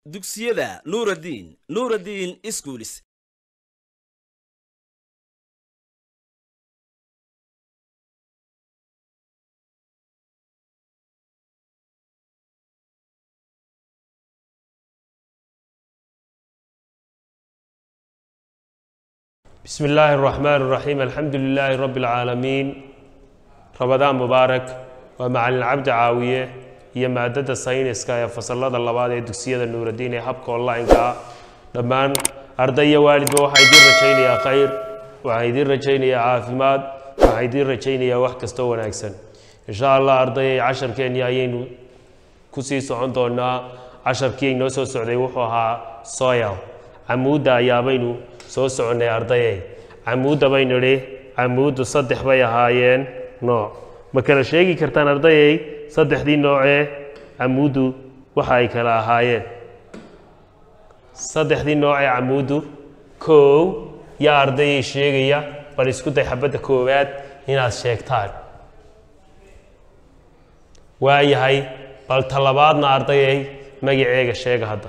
dugsiyada nuuraddiin nuuraddiin iskuulis بسم الله الرحمن الرحيم الحمد لله رب العالمين رمضان مبارك ومع العبد عاوية iyo maadada sayniska ee fasalada labaad ee dugsiyada nuuraddiin ee habka online-ka dhammaan arday iyo waalidba waxaa idiin rajaynayaa khayr waxaa idiin rajaynayaa caafimaad waxaa idiin rajaynayaa wax kastoo wanaagsan insha allah ardayay casharkeenni ayaynu kusii socon doonaa casharkii inoo soo socday wuxuu ahaa soil camuudda ayaabaynu soo soconnay ardayay camuudda baynu idhi camuuddu saddex bay ahaayeen nooc ma kala sheegi kartaan ardayay saddexdii noocee camuuddu waxa ay kala ahaayeen saddexdii noocee camuuddu kow yaa ardayay sheegaya bal isku day xabadda koowaad inaad sheegtaan waayahay bal talabaadna ardayay magaceega sheega hadda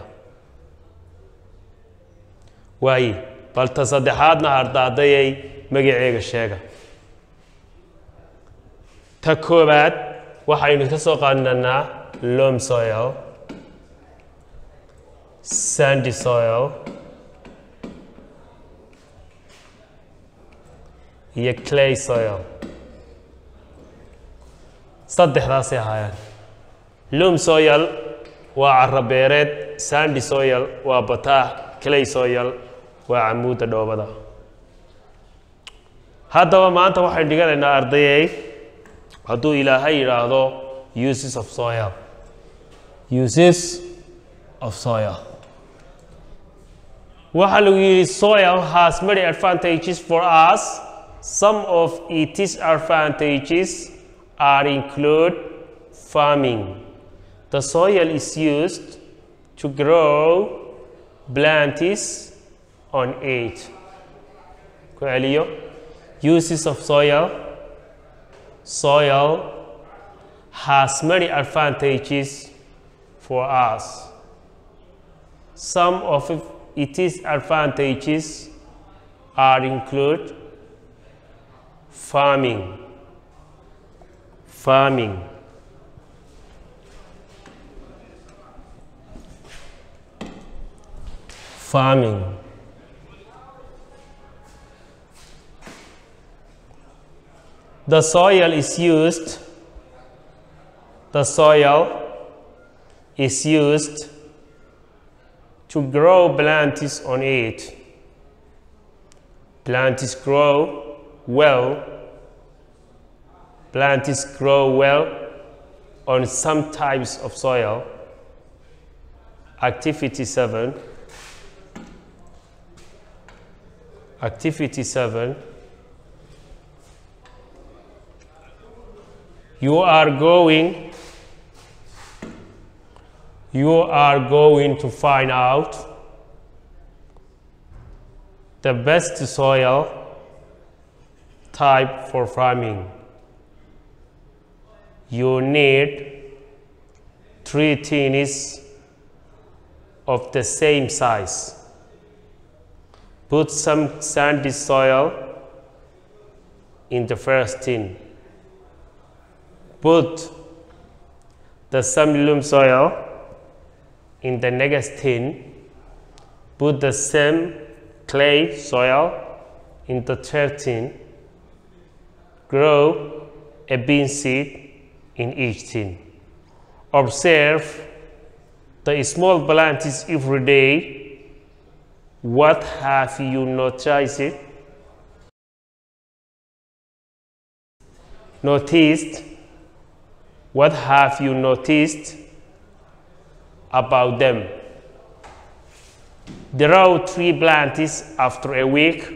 waaye bal ta saddexaadna arda ardayay magaceega sheega ta koobaad waxaynu ka soo qaadanaa lom soil sandy soil iyo clay soil saddexdaasay ahaayeen lom soil waa carabeereed sandy soil waa bataax clay soil waa camuudda dhoobada haddaba maanta waxaynu dhiganaynaa ardayey hadduu ilaahay yidhaahdo uses of soil uses of soil waxaa lagu yidhi soil has many advantages for us some of its advantages are include farming the soil is used to grow plants on it ku celiyo uses of soil soil has many advantages for us. Some of its advantages are include farming, farming, farming. The soil is used, the soil is used to grow plants on it. Plants grow well, plants grow well on some types of soil. Activity 7. Activity 7. you are going you are going to find out the best soil type for farming you need three tins of the same size put some sandy soil in the first tin put the samilum soil in the next tin, put the same clay soil in the third tin, grow a bean seed in each tin. Observe the small plants every day. What have you noticed? Noticed what have you noticed about them? Draw three plants after a week.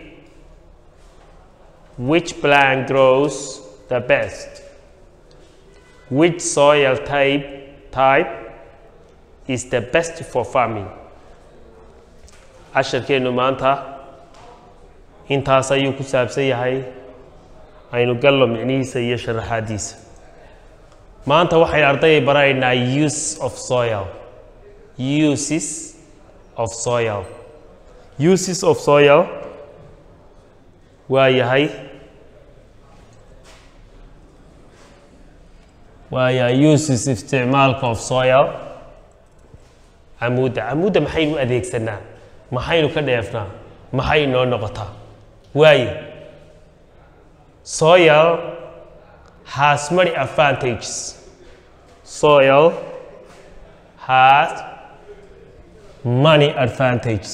Which plant grows the best? Which soil type, type is the best for farming? casharkeennu maanta intaas ayuu ku saabsan yahay aynu gallo micnihiisa iyo sharaxaadiisa maanta waxay ardayay baraynaa use of soil uses of soil uses of soil waa yahay waa yahay uses isticmaalka of soil camuudda camuudda maxaynu adeegsanaa maxaynu ka dheefnaa maxay inoo noqotaa waaye soil has many advantages soil has many advantages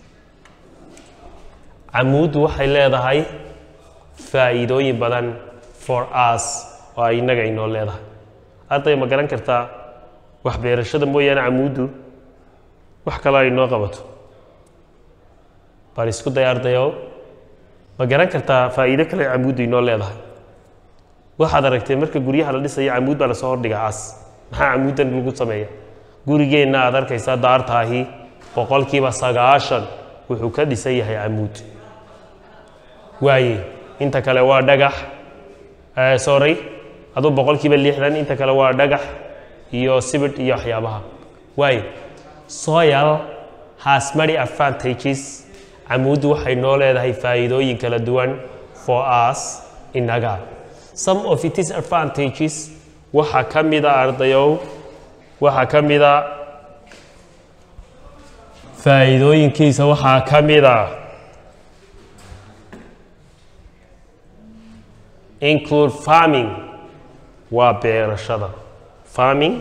camuuddu waxay leedahay faa'iidooyin badan for us oo ay innaga inoo leedahay hadday ma garan kartaa wax beerashada mooyaane camuuddu wax kaloo ay inoo qabato bal isku day ardayow ma garan kartaa faa'iido kale camuuddu inoo leedahay waxaad aragtee marka guryaha la dhisayo camuud baa lasoo hordhigaa cas maxaa camuuddan lagu sameeya gurigeenna aad arkaysaa daartaahi boqolkiiba sagaashan wuxuu ka dhisan yahay camuud waaye inta kale waa dhagax sorry aduu boqolkiiba lixdan inta kale waa dhagax iyo sibidh iyo waxyaabaha waaye soil has many advantages camuuddu waxay noo leedahay faa'iidooyin kala duwan for us innaga some of its advantages waxaa ka mida ardayow waxaa ka mida faa'iidooyinkiisa waxaa ka mida include farming waa beerashada farming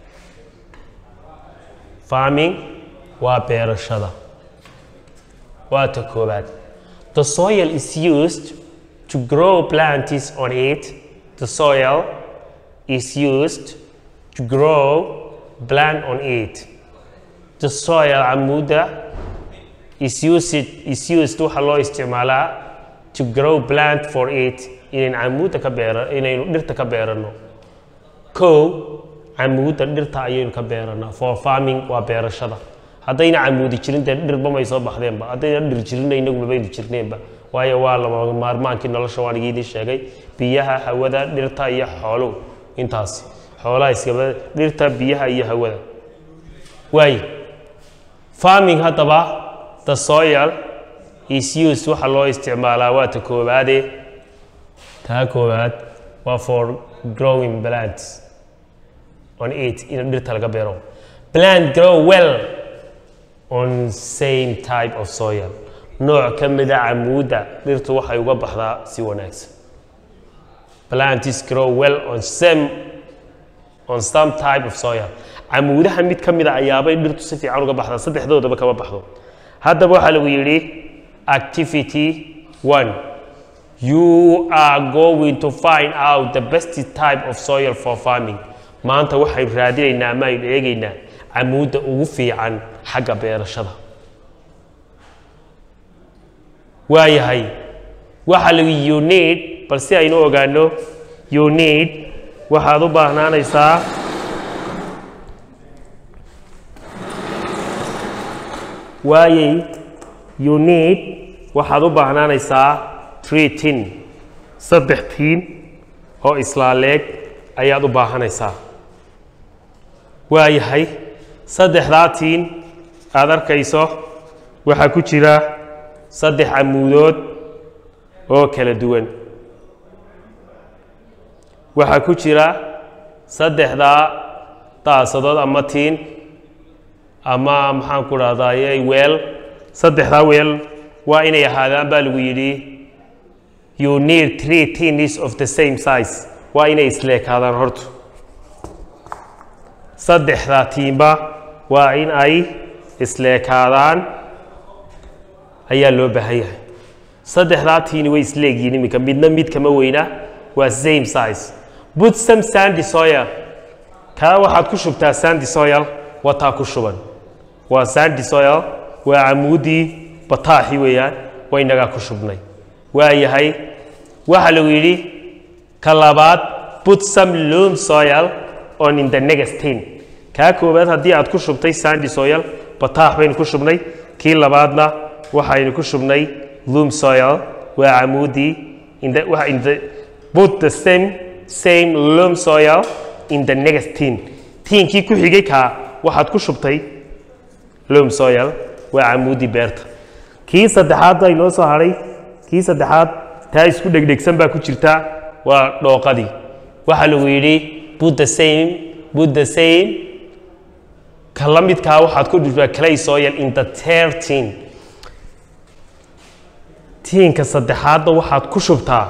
farming waa beerashada waa ta koobaad the soil is used to grow plants on it the soil is used to grow plant on it the soil camuuda is used, is used waxaa loo isticmaalaa to grow plant for it inayn camuudda ka beera inaynu dhirta ka beeranno kow camuudda dhirta ayaynu ka beeranaa for farming waa beerashada haddayna camuudi jirin dee dhirba may soo baxdeenba haddayna dhir jirinna inagu mabaynu jirneenba waayo waa lama maarmaankii nolosha waan igiidin sheegay biyaha hawada dhirta iyo xooluhu intaasi xoolaha iskaba dhirta biyaha iyo hawada waaye farming haddaba the soil is used waxaa loo isticmaalaa waa ta koobaade taa koobaad waa for growing plants on it in dhirta laga beero plant grow well on same type of soil nooc ka mida camuudda dhirtu waxay uga baxdaa si wanaagsan plants grow well on some on some type of soil camuudaha mid ka mida ayaabay dhirtu si fiican uga baxdaa saddexdoodaba kama baxdo haddaba waxaa lagu yidhi activity one you are going to find out the best type of soil for farming maanta waxaynu raadinaynaa ama aynu eegaynaa camuudda ugu fiican xagga beerashada waayahay waxaa lagu you need bal si aynu ogaano you need waxaad u baahnaanaysaa waayay you need waxaad u baahnaanaysaa three tin saddex tiin oo islaaleeg ayaad u baahanaysaa waayahay saddexdaa tiin aad arkayso waxaa ku jira saddex camuudood oo kala duwan waxaa ku jira saddexdaa daasadood ama tiin ama maxaan ku dhahdaye weel saddexdaa weel waa inay ahaadaan baa lagu yidhi you need three tins of the same size waa inay isleekaadaan horta saddexdaa tiimba waa in ay isleekaadaan ayaa loo baahan yahay saddexdaa tiini way isleegyihin iminka midna mid kama weyna waa same size put some sandy soil kaa waxaad ku shubtaa sandy soil wataa ku shuban waa sandy soil waa camuudii bataaxi weeyaan waa inagaa ku shubnay waa yahay waxaa lagu yidhi ka labaad put some loam soil on in the next tin kaa koowaad haddii aad ku shubtay sandy soil bataax baynu ku shubnay kii labaadna waxaynu ku shubnay loom soil waa camuudii in the, waa in the, put the same same loam soil in the next tin tiinkii ku xigay kaa waxaad ku shubtay loam soil waa camuudii beerta kii saddexaad baa inoo soo hadhay kii saddexaad taa isku dhegdhegsan baa ku jirta waa dhooqadii waxaa lagu yidhi put the same put the same ka la midkaa waxaad ku dhuftaa clay soil in the thirteen tiinka saddexaadna waxaad ku shubtaa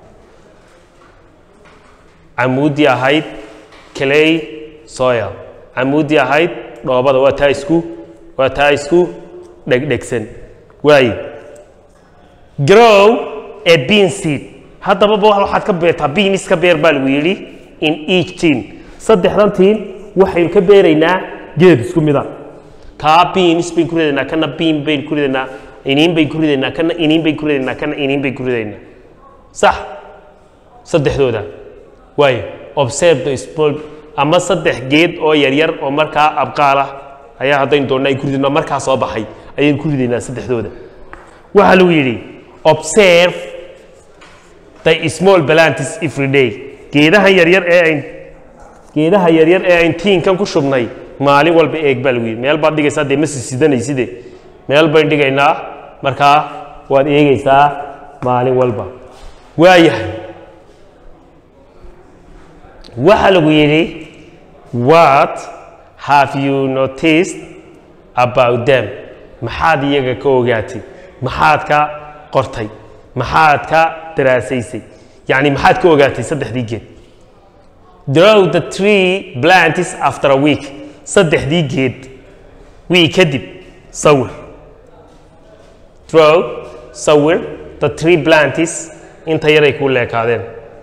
camuuddii ahayd clay soil camuuddii ahayd dhoobada waa taa isku waa taa isku dhegdhegsan waaye grow a bean seed haddaba ba waxaad ka beertaa beans ka beer baa lagu yidhi in each teen saddexdan tiin waxaynu ka beeraynaa geed isku mida kaa beans baynu ku ridaynaa kana bean baynu ku ridaynaa iniin baynu ku ridaynaa kana iniin baynu ku ridaynaa kana iniin baynu ku ridaynaa sax saddexdooda waayo observe the small ama saddex geed oo yaryar oo markaa abqaal ah ayaa haddaynu doonna aynu ku ridayno markaa soo baxay ayaynu ku ridaynaa saddexdooda waxaa lagu yidhi observe the small plants every day geedaha yaryar ee ayn geedaha yaryar ee ayn tiinkan ku shubnay maalin walba eeg baa lagu yidhi meel baad dhigaysaa dee ma sisidanaysidee meel baynu dhigaynaa markaa waad eegaysaa maalin walba waayahay waxaa lagu yidhi what have you noticed about them maxaad iyaga ka ogaatay maxaad ka qortay maxaad ka daraasaysay yacni maxaad ka ogaatay saddexdii geed draw the tree plantis after a week saddexdii geed wii kadib sawir draw sawir the tree plantis inta yaray kuu leekaadeen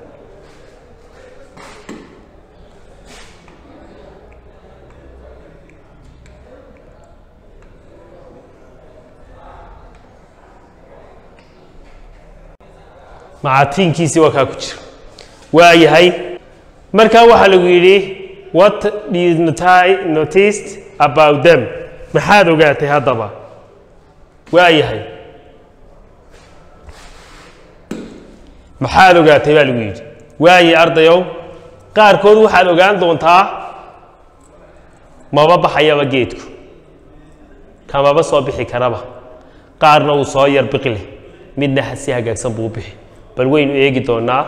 macatiinkiisii waa kaa ku jira waa yahay markaa waxaa lagu yidhi what do you noti- noticed about them maxaad ogaatay haddaba waa yahay maxaad ogaatay baa lagu yidhi waaye ardayow qaarkood waxaad ogaan doontaa maba baxayaba geedku kamaba soo bixi karaba qaarna uu soo yar biqi leh midna si hagaagsan buu u bixi bal waynu eegi doonaa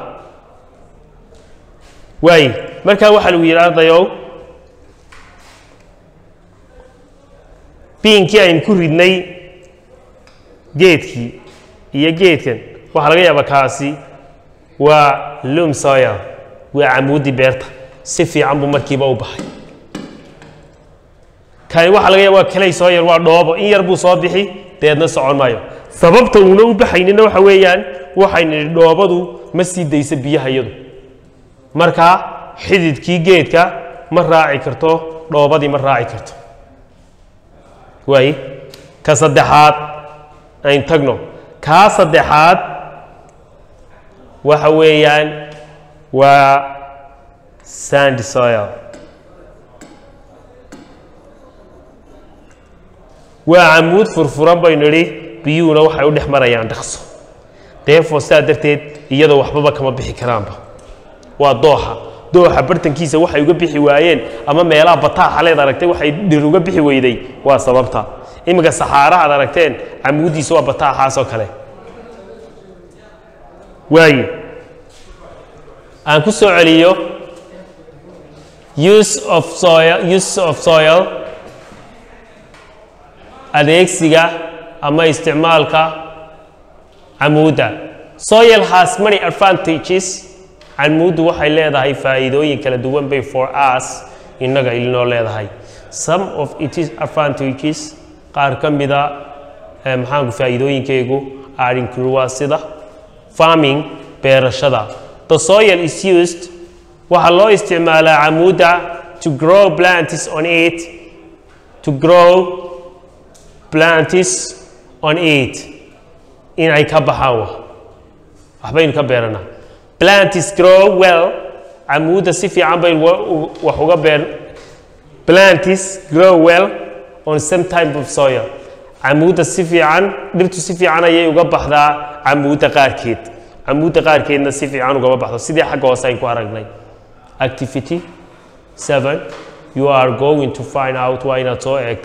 waaye markaa waxaa lagu yidhi ardayow biinkii aynu ku ridnay geedkii iyo geedkan waxaa laga yaabaa kaasi waa lum soil waa camuuddii beerta si fiican buu markiiba u baxay kani waxaa laga yaaba waa kalay soil waa dhoobo in yar buu soo bixi deedna socon maayo sababta uuna u baxaynina waxa weeyaan waxaynu nidhi dhoobadu ma sii daysa biyaha iyadu markaa xididkii geedka ma raaci karto dhoobadii ma raaci karto waaye ka saddexaad aynu tagno kaa saddexaad waxa weeyaan waa sandy soil waa camuud furfuran baynu nidhi biyuhuna waxay u dhex marayaan dhaqso deefoo sidaa darteed iyadoo waxbaba kama bixi karaanba waa dooxa dooxa bartankiisa waxay uga bixi waayeen ama meelaha bataaxa leed aragtay waxay dhir uga bixi weyday waa sababta iminka saxaara aad aragteen camuuddiisa waa bataaxaas oo kale waaye aan ku soo celiyo use of soil use of soil adeegsiga ama isticmaalka camuudda soil has many advantages camuuddu waxay leedahay faa'iidooyin kala duwan bay for us innaga ilinoo leedahay some of its advantages qaar ka mida eh, maxaanku faa'iidooyinkaygu are include waa sida farming beerashada the soil is used waxaa loo isticmaalaa camuudda to grow plants on it to grow plants on it inay ka baxaan wa waxbaynu ka beeranaa plants grow well camuudda si fiican baynu wa- u- wax uga beer plants grow well on some type of soil camuudda si fiican dhirtu si fiican ayay uga baxdaa camuudda qaarkeed camuudda qaarkeedna si fiican ugama baxdo sidii xagga hoose aynu ku aragnay activity seven you are going to find out waa inaad soo eegtaa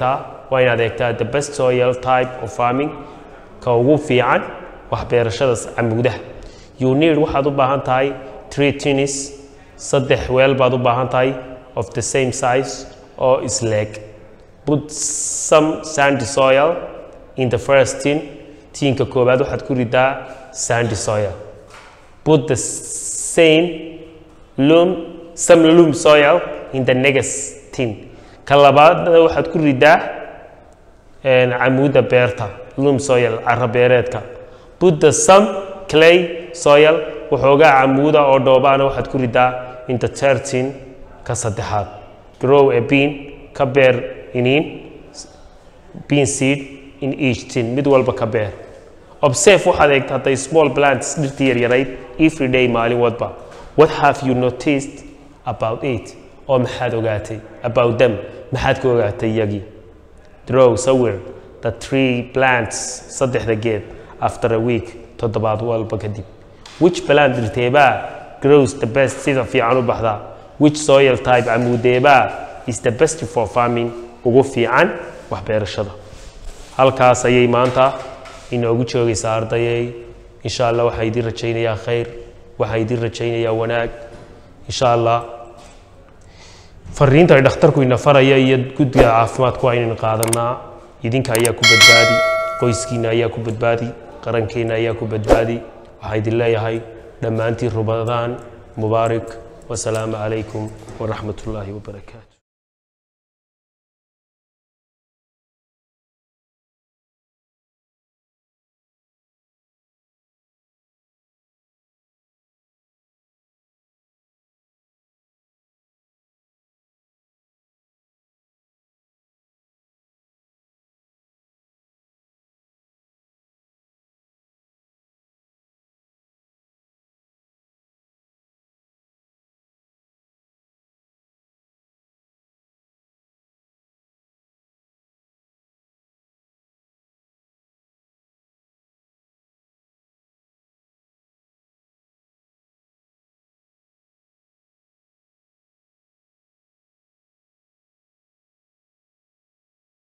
waa inaad eegtaa the best soil type of farming ka ugu fiican wax beerashada camuudaha you need waxaad u baahan tahay three tins saddex weel baad u baahan tahay of the same size oo isleeg put some sandy soil in the first tin tiinka koowaad waxaad ku ridaa sandy soil put the same loam some loam soil in the next tin ka labaadna waxaad ku ridaa camuuda beerta loam soil cara beereedka put the some clay soil waxoogaa camuuda oo dhoobaana waxaad ku ridaa in the third tin ka saddexaad grow a bean ka beer iniin bean seed in each tin mid walba ka beer observe waxaad eegtaa the small plants dhirtii yaryarayd every day maalin wadba what have you noticed about it oo maxaad ogaatay about them maxaad ka ogaatay iyagii draw sawir the three plants saddexda geed after a week toddobaad walba kadib which plant dhirteebaa grows the best sida fiican u baxdaa which soil type camuudeebaa is the best for farming ugu fiican wax beerashada halkaas ayay maanta inoogu joogaysaa ardayay insha allah waxaa idiin rajaynayaa khayr waxaa idiin rajaynayaa wanaag insha allah fariinta ay dhakhtarku ina faraya iyo guddiga caafimaadku waa inaynu qaadanaa idinka ayaa ku badbaadi qoyskiina ayaa ku badbaadi qarankeena ayaa ku badbaadi waxaa idin leeyahay dhammaantiin rumadaan mubaarak wasalaamu calaykum waraxmat ullaahi wabarakaatu